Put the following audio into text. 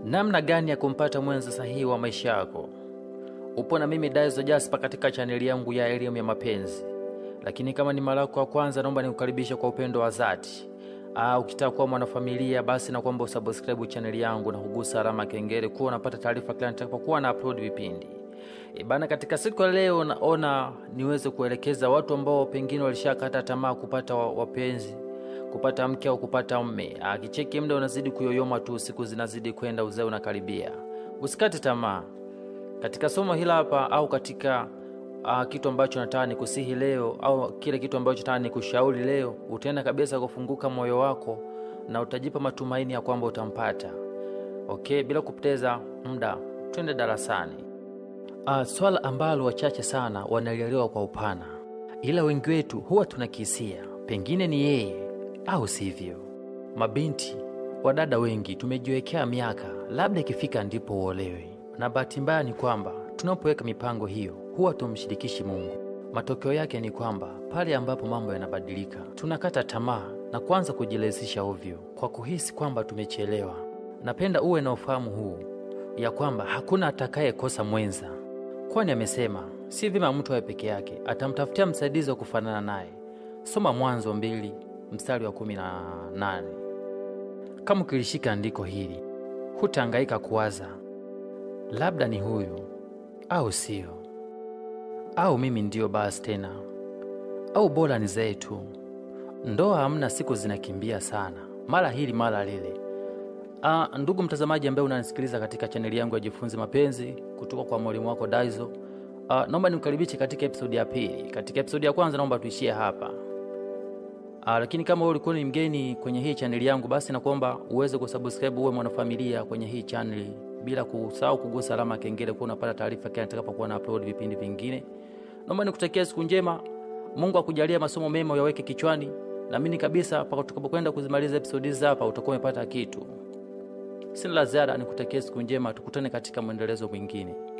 Namna gani ya kumpata mwenza sahihi wa maisha yako? Upo na mimi Daizo Jasper katika chaneli yangu ya elimu ya mapenzi. Lakini kama ni mara yako ya kwanza, naomba nikukaribishe kwa upendo wa dhati. Ah, ukitaka kuwa mwanafamilia basi na kwamba usubscribe chaneli yangu na kugusa alama ya kengele kuwa unapata taarifa kila nitakapokuwa na upload vipindi. E bana, katika siku ya leo naona niweze kuelekeza watu ambao pengine walishakata tamaa kupata wa- wapenzi kupata mke au kupata mme. Akicheki muda unazidi kuyoyoma tu, siku zinazidi kwenda, uzee unakaribia. Usikate tamaa katika somo hili hapa, au katika uh, kitu ambacho nataka nikusihi leo, au kile kitu ambacho nataka nikushauri leo, utaenda kabisa kufunguka moyo wako na utajipa matumaini ya kwamba utampata. Okay, bila kupoteza muda, twende darasani. Uh, swala ambalo wachache sana wanalielewa kwa upana, ila wengi wetu huwa tunakisia pengine ni yeye au sivyo. Mabinti wadada wengi tumejiwekea miaka, labda ikifika ndipo uolewe, na bahati mbaya ni kwamba tunapoweka mipango hiyo huwa tumshirikishi Mungu. Matokeo yake ni kwamba pale ambapo mambo yanabadilika, tunakata tamaa na kuanza kujilezisha ovyo kwa kuhisi kwamba tumechelewa. Napenda uwe na ufahamu huu ya kwamba hakuna atakayekosa mwenza, kwani amesema si vyema mtu awe peke yake, atamtafutia msaidizi wa kufanana naye. Soma Mwanzo mbili mstari wa kumi na nane. Kama ukilishika andiko hili, hutahangaika kuwaza labda ni huyu au sio, au mimi ndiyo basi tena, au bora ni zetu. Ndoa hamna, siku zinakimbia sana, mara hili mara lile. Ah, ndugu mtazamaji ambaye unanisikiliza katika chaneli yangu ya Jifunze Mapenzi kutoka kwa mwalimu wako Daizo. Ah, naomba nikukaribishe katika episodi ya pili. Katika episodi ya kwanza naomba tuishie hapa. Ah, lakini kama wewe ulikuwa ni mgeni kwenye hii chaneli yangu, basi nakuomba uweze kusubscribe uwe mwanafamilia kwenye hii chaneli bila kusahau kugusa alama ya kengele kuwa unapata taarifa kila nitakapokuwa na upload vipindi vingine. Naomba nikutakia siku njema. Mungu akujalie masomo mema uyaweke kichwani. Naamini kabisa mpaka tutakapokwenda kuzimaliza episodi hizi hapa utakuwa umepata kitu. Sina la ziada, nikutakia siku njema, tukutane katika mwendelezo mwingine.